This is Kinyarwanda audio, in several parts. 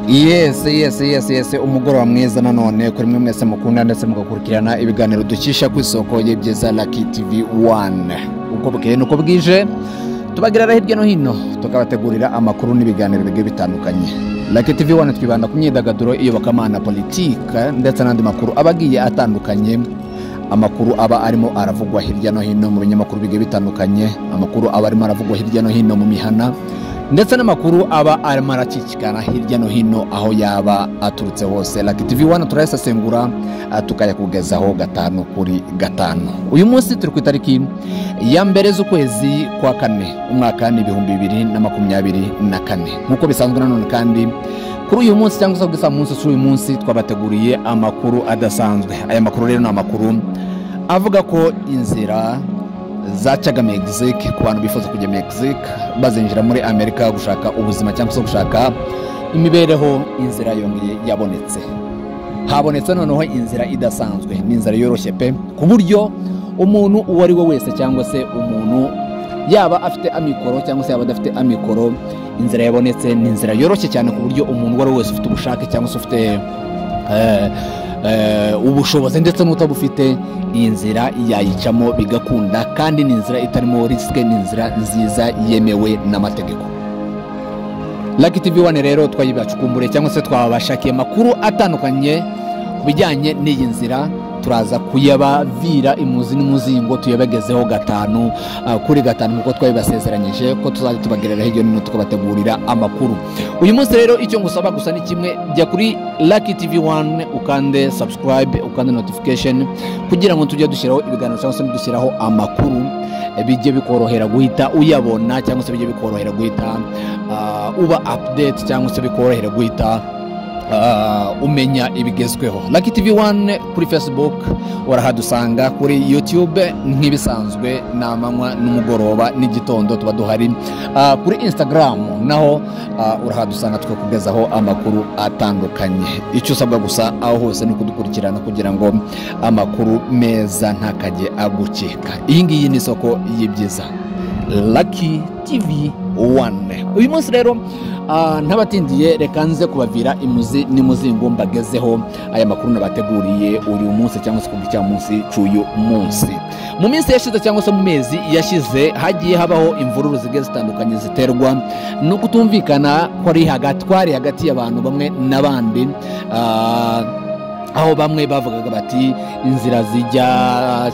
yesi yesi yesi yesi umugoroba mwiza nanone kuri mwe mwese mukunda ndetse mugakurikirana ibiganiro dukisha ku isoko y'ibyiza laki tivi wani uko bukeye nuko bwije tubagerera hirya no hino tukabategurira amakuru n'ibiganiro bigiye bitandukanye laki tivi wani twibanda ku myidagaduro iyobokamana politika ndetse n'andi makuru aba agiye atandukanye amakuru aba arimo aravugwa hirya no hino mu binyamakuru bigiye bitandukanye amakuru aba arimo aravugwa hirya no hino mu mihana ndetse n'amakuru aba arimo aracicikana hirya no hino aho yaba aturutse hose laki tivi wani turayasesengura ah, tukayakugezaho gatanu kuri gatanu uyu munsi turi ku itariki ya mbere z'ukwezi kwa kane umwaka ni ibihumbi bibiri na makumyabiri na kane nk'uko bisanzwe nanone kandi kuri uyu munsi cyangwa se kuri saa munsi si uyu munsi twabateguriye amakuru adasanzwe aya makuru rero ni amakuru avuga ko inzira zacaga Mexique ku bantu bifuza kujya Mexique bazinjira muri Amerika gushaka ubuzima cyangwa se gushaka imibereho inzira yongeye yabonetse habonetse noneho inzira idasanzwe ni inzira yoroshye pe ku buryo umuntu uwo ari we wese cyangwa se umuntu yaba afite amikoro cyangwa se yaba adafite amikoro inzira yabonetse ni inzira yoroshye cyane ku buryo umuntu uwo ari we wese ufite ubushake cyangwa se ufite eh, eh, ubushobozi ndetse n'utabufite iyi nzira yayicamo bigakunda kandi ni inzira itarimo risike ni inzira nziza yemewe n'amategeko Lucky TV One rero twayibacukumbure cyangwa se twabashakiye amakuru atandukanye ku bijyanye n'iyi nzira turaza kuyabavira imuzi n'umuzingo tuyabagezeho gatanu ah, kuri gatanu nk'uko twabibasezeranyije ko tuzajya tubagerera hirya no hino tukabategurira amakuru uyu munsi rero icyo ngusaba gusa ni kimwe jya kuri Lucky TV One ukande subscribe ukande notification kugira ngo tujye dushyiraho ibiganiro cyangwa se dushyiraho amakuru eh, bijye bikorohera guhita uyabona cyangwa se bijye bikorohera guhita ah, uba update cyangwa se bikorohera guhita uh, umenya ibigezweho Lucky TV One kuri Facebook urahadusanga kuri YouTube nk'ibisanzwe ni amanywa n'umugoroba n'igitondo tuba duhari uh, kuri Instagram naho uh, urahadusanga tukakugezaho amakuru atandukanye icyo usabwa gusa aho hose ni ukudukurikirana kugira ngo amakuru meza ntakajye agukeka iyi ngiyi ni isoko y'ibyiza Lucky TV 1 uyu munsi rero ah, ntabatindiye reka nze kubavira imuzi n'imuzingo mbagezeho aya makuru nabateguriye uyu munsi cyangwa se kubw'icya munsi cy'uyu munsi mu minsi yashize cyangwa se mu mezi yashize hagiye habaho imvururu zigiye zitandukanye ziterwa no kutumvikana kwari hagati kwari hagati y'abantu bamwe n'abandi ah, aho bamwe bavugaga bati inzira zijya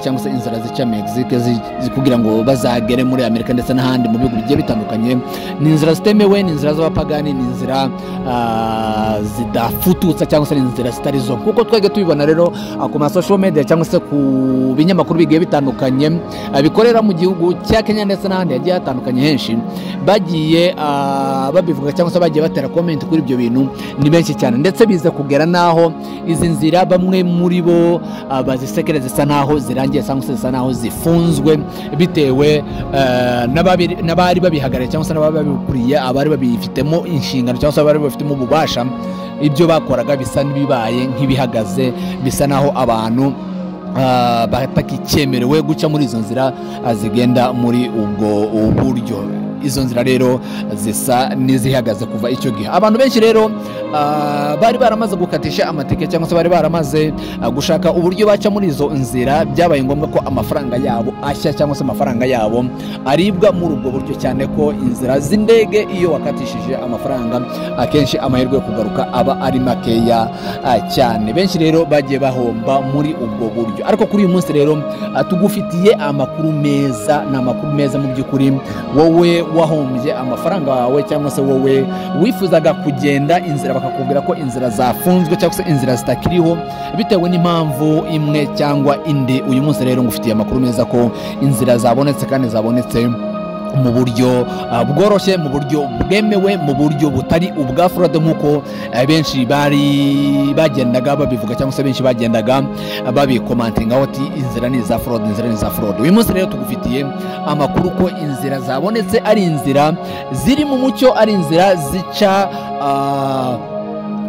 cyangwa se inzira zica mexique zi- zi- kugira ngo bazagere muri amerika ndetse n'ahandi mu bihugu bigiye bitandukanye ni inzira zitemewe ni inzira z'abapagani ni inzira ah, zidafututsa cyangwa se ni inzira zitari zo kuko twajya tubibona rero ah, ku masosho media cyangwa se ku binyamakuru bigiye bitandukanye ah, bikorera mu gihugu cya kenya ndetse n'ahandi hagiye hatandukanye henshi bagiye ah, babivuga cyangwa se bagiye batera komenti kuri ibyo bintu ni benshi cyane ndetse biza kugera n'aho izi nzira bamwe muri bo ah, bazisekera zisa n'aho zirangiye cyangwa se zisa n'aho zifunzwe bitewe eh, n'ababiri- n'abari babihagariye cyangwa se n'abari babikuriye abari babifitemo inshingano cyangwa se abari babifitemo ububasha ibyo bakoraga bisa n'ibibaye nk'ibihagaze bisa n'aho abantu ah, batakicyemerewe guca muri izo nzira ah, zigenda muri ubwo buryo izo nzira rero zisa n'izihagaze kuva icyo gihe abantu benshi rero ah, bari baramaze gukatisha amatike cyangwa se bari baramaze ah, gushaka uburyo baca muri izo nzira byabaye ngombwa ko amafaranga yabo ashya cyangwa se amafaranga yabo aribwa muri ubwo buryo cyane ko inzira z'indege iyo wakatishije amafaranga akenshi amahirwe yo kugaruka aba ari makeya ah, cyane benshi rero bagiye bahomba muri ubwo buryo ariko kuri uyu munsi rero ah, tugufitiye amakuru meza ni amakuru meza mu by'ukuri wowe wahombye amafaranga wawe cyangwa se wowe wifuzaga kugenda inzira bakakubwira ko inzira zafunzwe cyangwa se inzira zitakiriho bitewe n'impamvu imwe cyangwa indi uyu munsi rero ngufitiye amakuru meza ko inzira zabonetse kandi zabonetse mu buryo ah, bworoshye mu buryo bwemewe mu buryo butari ubwa forode nk'uko eh, benshi bari bagendaga babivuga cyangwa se benshi bagendaga ah, babikomantingaho ati inzira ni iza forode inzira ni iza forode uyu munsi rero tugufitiye amakuru ko inzira zabonetse ari inzira ziri mu mucyo ari inzira zica ah,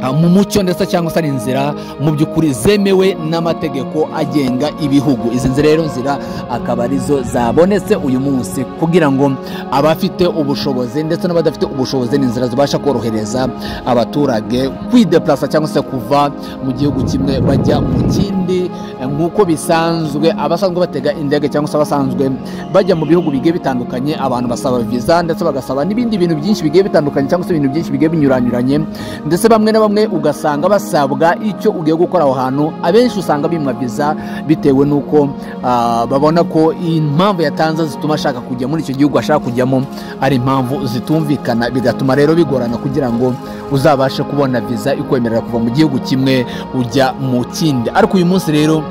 ah, mu mucyo ndetse cyangwa se ari inzira mu by'ukuri zemewe n'amategeko agenga ibihugu izi nzira rero nzira akaba arizo zabonetse uyu munsi kugira ngo abafite ubushobozi ndetse n'abadafite ubushobozi ni inzira zibasha korohereza abaturage kwideplasa cyangwa se kuva mu gihugu kimwe bajya mu kindi eh, nk'uko bisanzwe abasanzwe batega indege cyangwa se abasanzwe bajya mu bihugu bigiye bitandukanye abantu basaba viza ndetse bagasaba n'ibindi bintu byinshi bigiye bitandukanye cyangwa se ibintu byinshi bigiye binyuranyuranye ndetse bamwe na bamwe ugasanga basabwa icyo ugiye gukora aho hantu abenshi usanga bimwa viza bitewe n'uko ah, babona ko impamvu yatanze zituma ashaka kujya muri icyo gihugu ashaka kujyamo ari impamvu zitumvikana bigatuma rero bigorana kugira ngo uzabashe kubona viza ikwemerera kuva mu gihugu kimwe ujya mu kindi ariko uyu munsi rero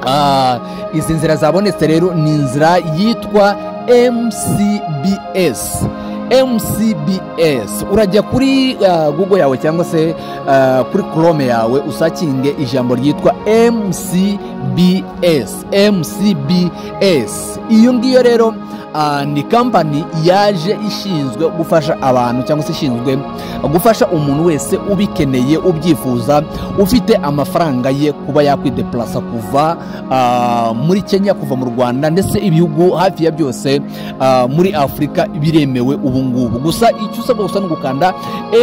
Ah, izi nzira zabonetse rero ni inzira yitwa mcbs mcbs urajya kuri ah, google yawe cyangwa se ah, kuri chrome yawe usakinge ijambo ryitwa mcbs mcbs iyo ngiyo rero ah, ni kampani yaje ishinzwe gufasha abantu cyangwa se ishinzwe gufasha umuntu wese ubikeneye ubyifuza ufite amafaranga ye kuba yakwideplasa kuva ah, muri kenya kuva mu rwanda ndetse ibihugu hafi ya byose ah, muri afurika biremewe ubu ngubu gusa icyo usabwa gusa ni ugukanda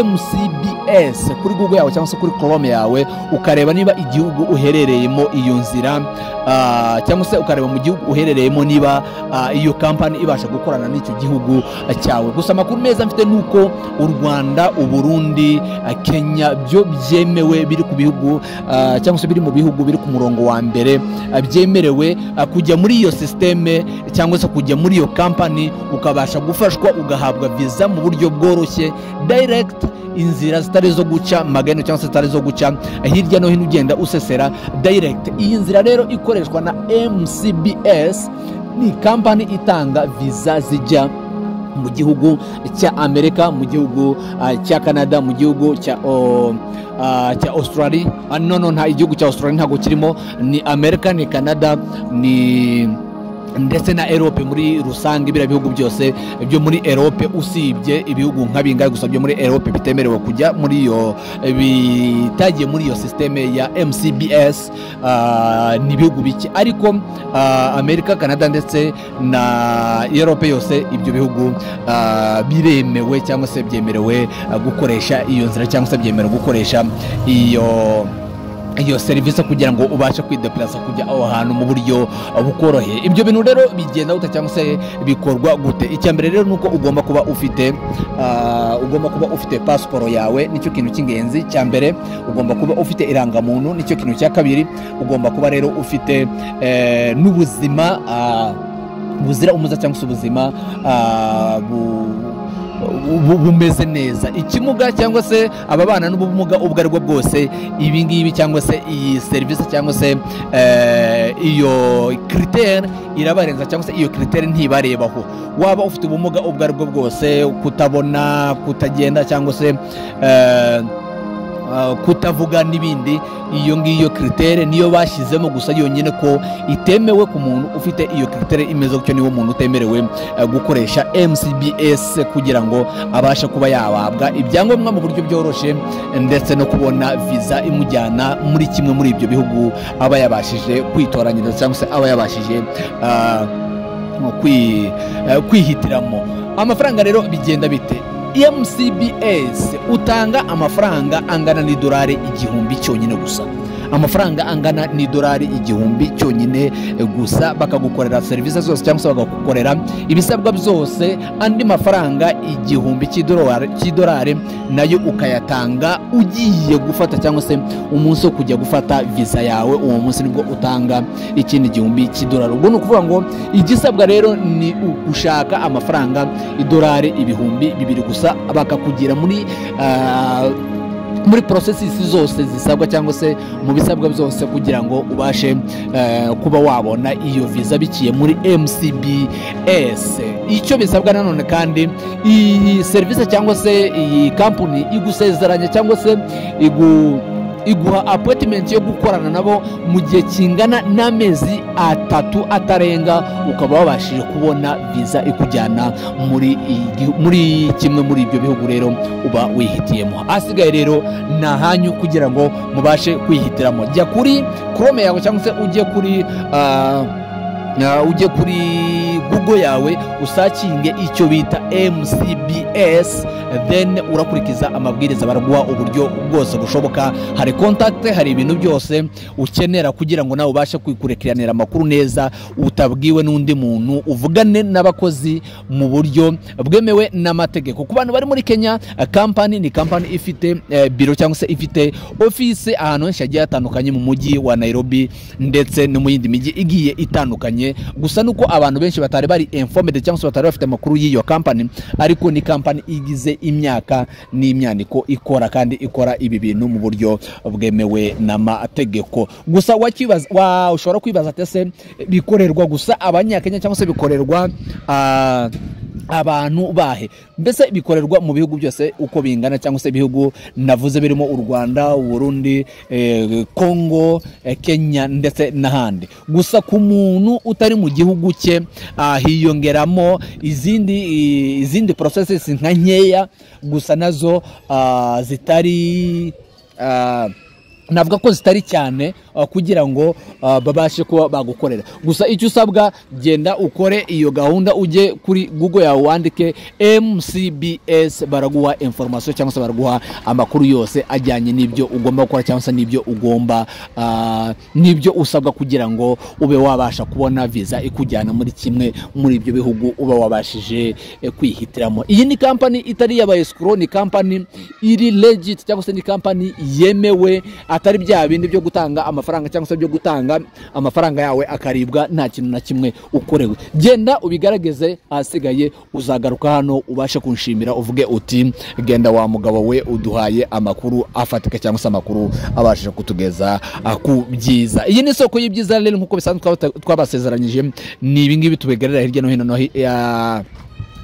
mcbs kuri google yawe cyangwa se kuri chrome yawe ukareba niba igihugu uherereyemo iyo nzira ah, cyangwa se ukareba mu gihugu uherereyemo niba ah, iyo kampani ibasha gukorana n'icyo gihugu ah, cyawe gusa amakuru meza mfite ni uko u rwanda uburundi ah, kenya byo byemewe biri ku bihugu ah, cyangwa se biri mu bihugu biri ku murongo wa mbere ah, byemerewe ah, kujya muri iyo sisiteme cyangwa se kujya muri iyo kampani ukabasha gufashwa ugahabwa viza mu buryo bworoshye direct inzira zitari zo guca magana cyangwa se zitari zo guca hirya no hino ugenda usesera direct iyi nzira rero ikoreshwa na mcbs ni kampani itanga viza zijya mu gihugu cya amerika mu gihugu ah, cya canada mu gihugu cya oh, ah, cya australia Ah, no no nta igihugu cya australia ntabwo kirimo ni amerika ni canada ni ndetse na erope muri rusange biriya bihugu byose byo muri erope usibye ibihugu nka bingahe gusa byo muri erope bitemerewe kujya muri iyo bitagiye muri iyo sisiteme ya mcbs ah, ni ibihugu bike ariko ah, amerika canada ndetse na erope yose ibyo bihugu ah, biremewe cyangwa se byemerewe ah, gukoresha iyo nzira cyangwa se byemerewe gukoresha iyo iyo serivisi kugira ngo ubashe kwideplasa kujya aho hantu mu buryo uh, bukoroheye ibyo bintu rero bigenda gute cyangwa se bikorwa gute icya mbere rero ni uko ugomba kuba ufite uh, ugomba kuba ufite pasiporo yawe nicyo kintu cy'ingenzi cya mbere ugomba kuba ufite irangamuntu nicyo kintu cya kabiri ugomba kuba rero ufite eh, n'ubuzima ah, buzira umuze cyangwa se ubuzima ah, bu bu- bumeze neza ikimuga cyangwa se ababana n'ubumuga ubwo ari bwo bwose ibi ngibi cyangwa se iyi serivisi cyangwa se eh, iyo kiritere irabarenza cyangwa se iyo kiritere ntibarebaho waba ufite ubumuga ubwo ari bwo bwose kutabona kutagenda cyangwa se eh, Uh, kutavuga n'ibindi iyo ngiyo kiritere niyo bashyizemo gusa yonyine ko itemewe ku muntu ufite iyo kiritere imeze gutyo niwo muntu utemerewe uh, gukoresha mcbs kugira ngo abashe kuba yahabwa ibyangombwa mu buryo byoroshye ndetse no kubona viza imujyana muri kimwe muri ibyo bihugu aba yabashije kwitoranyiriza cyangwa se aba yabashije uh, kwi- eh, kwihitiramo amafaranga rero bigenda bite mcbs utanga amafaranga angana n'idolari igihumbi cyonyine gusa amafaranga angana n'idolari igihumbi cyonyine eh, gusa bakagukorera serivisi zose cyangwa se bakagukorera ibisabwa byose andi mafaranga igihumbi cy'idolari- cy'idolari nayo ukayatanga ugiye gufata cyangwa se umunsi wo kujya gufata viza yawe uwo munsi nibwo utanga ikindi gihumbi cy'idolari ubwo ni ukuvuga ngo igisabwa rero ni ugushaka amafaranga idolari ibihumbi bibiri gusa bakakugira muri ah, muri porosesisi zose zisabwa cyangwa se mu bisabwa byose kugira ngo ubashe eh, kuba wabona iyo viza biciye muri mcbs icyo bisabwa nanone kandi iyi serivisi cyangwa se iyi kampani igusezeranya cyangwa se igu iguha apoyitimenti yo gukorana nabo mu gihe kingana n'amezi atatu atarenga ukaba wabashije kubona viza ikujyana muri igi- muri kimwe muri ibyo bihugu rero uba wihitiyemo ahasigaye rero ni ahanyu kugira ngo mubashe kwihitiramo jya kuri chrome yawe cyangwa se ujye kuri ah, Ah, ujye kuri google yawe usakinge icyo bita mcbs then urakurikiza amabwiriza baraguha uburyo bwose bushoboka hari contact hari ibintu byose ukenera kugira ngo nawe ubashe kwikurikiranira amakuru neza utabwiwe n'undi muntu uvugane n'abakozi mu buryo bwemewe n'amategeko ku bantu bari muri kenya eh, kampani ni kampani ifite eh, biro cyangwa se ifite office ahantu henshi hagiye hatandukanye mu mujyi wa nairobi ndetse no mu yindi mijyi igiye itandukanye gusa nuko abantu benshi batari bari informed cyangwa se batari bafite amakuru y'iyo kampani ariko ni kampani igize imyaka n'imyaniko ikora kandi ikora ibi bintu mu buryo bwemewe n'amategeko gusa wakibaza wa ushobora kwibaza ati ese bikorerwa gusa abanyakenya cyangwa se bikorerwa ah, abantu bahe mbese bikorerwa mu bihugu byose uko bingana cyangwa se ibihugu navuze birimo u rwanda u burundi eh, congo eh, kenya ndetse n'ahandi gusa ku muntu utari mu gihugu cye ah, hiyongeramo izindi i- izindi processes nka nkeya gusa nazo ah, zitari ah, navuga ko zitari cyane uh, kugira ngo uh, babashe kuba bagukorera gusa icyo usabwa genda ukore iyo gahunda ujye kuri google yawe wandike mcbs baraguha information cyangwa se baraguha amakuru yose ajyanye n'ibyo ugomba gukora cyangwa se n'ibyo ugomba uh, n'ibyo usabwa kugira ngo ube wabasha kubona viza ikujyana muri kimwe muri ibyo bihugu uba wabashije eh, kwihitiramo iyi ni kampani itari y'abayesikoro ni kampani iri legit cyangwa se ni kampani yemewe atari bya bindi byo gutanga amafaranga cyangwa se byo gutanga amafaranga yawe akaribwa nta kintu na kimwe ukorewe genda ubigaragaze ahasigaye uzagaruka hano ubashe kunshimira uvuge uti genda wa mugabo we uduhaye amakuru afatika cyangwa se amakuru abashije kutugeza ah, ku byiza iyi ni isoko y'ibyiza rero nk'uko bisanzwe twaba- twabasezeranyije ni ibingibi tubigarira hirya no hino no hi- ya-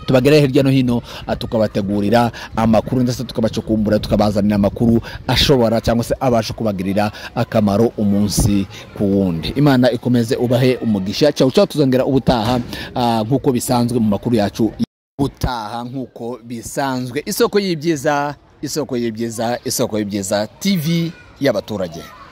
tubagerera hirya no hino ah, tukabategurira amakuru ndetse tukabacukumbura tukabazanira amakuru ashobora cyangwa se abasha kubagirira akamaro umunsi ku wundi imana ikomeze ubahe umugisha cyawe cyawe tuzongera ubutaha ah, nk'uko bisanzwe mu makuru yacu ubutaha nk'uko bisanzwe isoko y'ibyiza isoko y'ibyiza isoko y'ibyiza tv y'abaturage